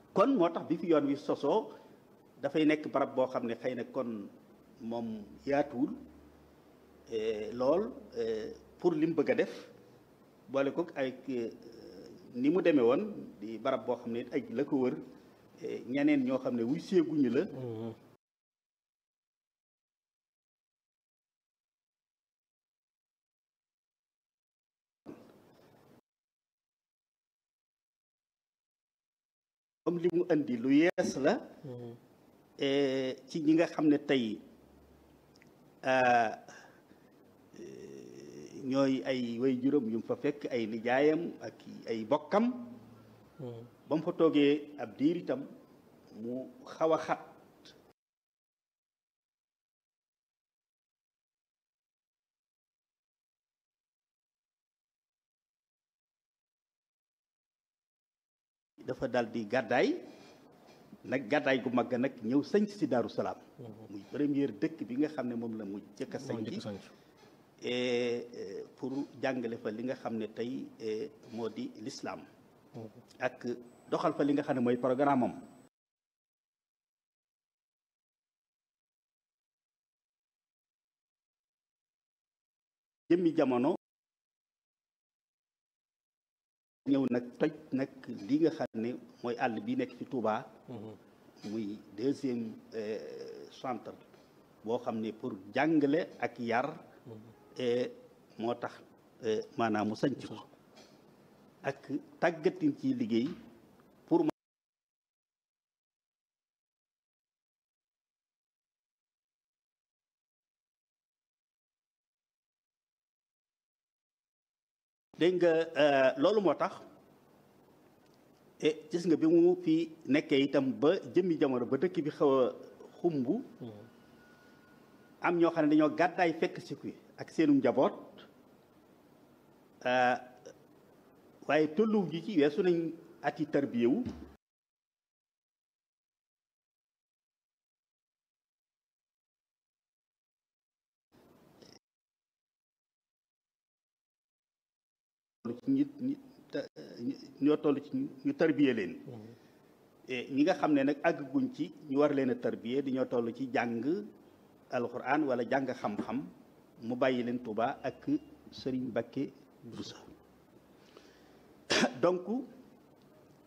kon moo tax bi fi yoon wi sosoo dafay nekk barab boo xam ne xëy na kon moom yaatuwul lool pour lim bëgg a def boole ko ay ni mu demee woon di barab boo xam ne ay la ko wër ñeneen ñoo xam ne wuy seeguñu la comme li mu indi lu yees la ci ñi nga xam ne tey ñooy ay way juróom yu mu fa fekk ay nijaayam ak ay bokkam ba mu fa toogee ab diir itam mu xaw a xat dafa dal di gàddaay nag gàddaay gu mag nag ñëw sañc si Daaru Salaam muy première dëkk bi nga xam ne moom la mu jëkk a sañc pour jàngale fa li nga xam ne tey moo di lislaam ak doxal fa li nga xam ne mooy programme am jëmmi jamono ñëw nag toj nag li nga xam ne mooy àll bi nekk ci Touba muy deuxième centre boo xam ne pour jàngale ak yar moo tax maanaam mu sanc ko ak tàggatin ci liggéey pour dégg nga loolu moo tax e gis nga bi mu fi nekkee itam ba jëmmi jamono ba dëkk bi xaw a xumb am ñoo xam ne dañoo gàddaay fekk si ko ak seenu njaboot waaye tolluw ji ci weesu nañ ati tarbiyewu ci ñi ñoo toll ci ñu tarbiye leen ñi nga xam ne nag àgguñ ci ñu war leen a tarbiye dañoo toll ci jàng alxuraan wala jàng xam-xam mu bàyyi leen Tuuba ak Sëriñ Mbakke Buso donc